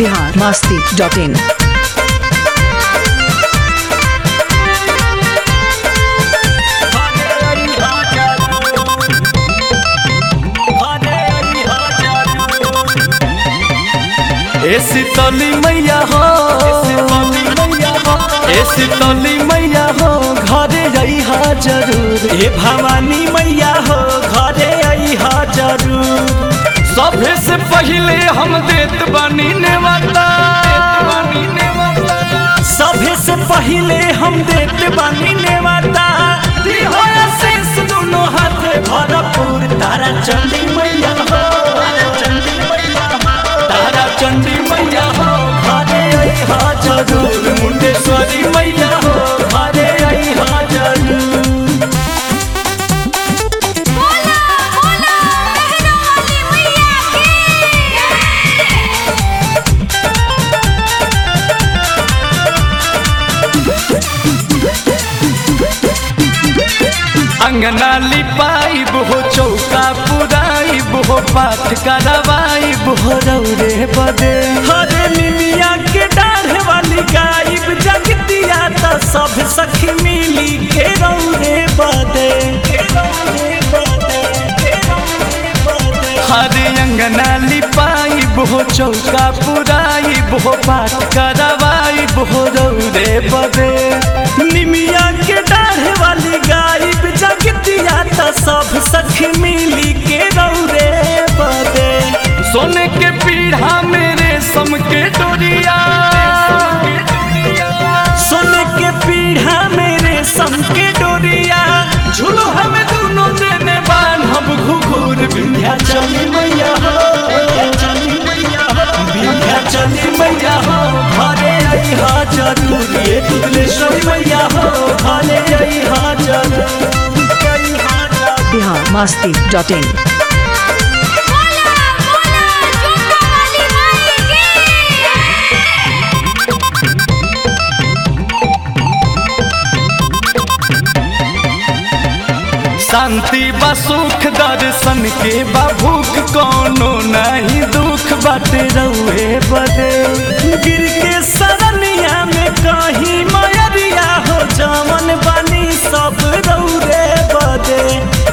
Bihar Masti dot in ए शीतली मैया हो ए शीतली मैया हो घरे अइहा जरूर ए भवानी मैया हो घरे अइहा जरूर सभे से पहिले हम देत बानी नेवता सभे से पहिले हम देत बानी नेवता दिहोया शेष दोनों हाथ भरपूर तारा चंडी मैया हो तारा चंडी मैया हो घरे अइहा जरूर मुंडेश्वरी मैया हो घरे अइहा जरूर बोला बोला मेहरा वाली मैया की अंगना लिपाइब हो चौका पुराइब हो पाठ करवाइब हो रौरे बदे हरे निमिया के डाढ़े वाली गायब जगतिया त सब सखी मिली के रौरे बदे हरे अंगना लिपाइब हो चौका पुराइब हो पाठ करवाइब हो रौरे बदे निमिया के डाढ़े वाली गायब जगतिया त सब सखी मिली के रौरे बदे सोने के पीढ़ा मेरे सम के डोरिया सोने के पीढ़ा मेरे सम के डोरिया झूलो हमें दोनों देने बान हम घुघुर बिंध्या चली मैया हो बिंध्या चली मैया हो घरे अइहा जरूर ये दुबलेश्वरी मैया हो घरे अइहा जरूर अइहा जरूर बिहार मास्ती डॉट इन बोला बोला जोता वाली माई की शांति बा सुख दर्शन के बा भूख कोनो नहीं दुख बाटे रउए बदे गिर के सरनिया में कहीं मयरिया हो जामन बनी सब रौरे बदे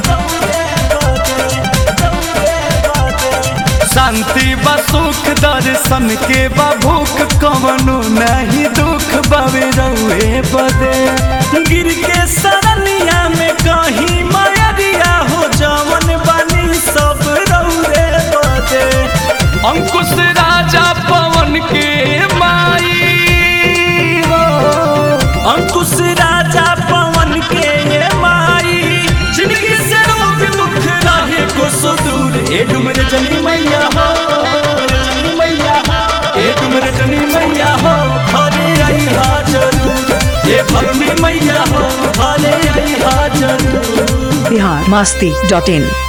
शांति बा सुख दर्शन के बा भूख कोनो नहीं दुख बावे रउए बदे गिर के सरनिया में कहीं मयरिया हो जामन बनी सब रौरे बदे अंकुश राजा पवन के माई हो अंकुश राजा पवन के ये माई जिंदगी से रोग दुख रहे को सुदूर ए डुमर जनी मैया हो रजनी मैया हो ए डुमर जनी मैया हो घरे अइहा जरूर ए भगनी मैया हो घरे अइहा जरूर बिहार मास्ती डॉट इन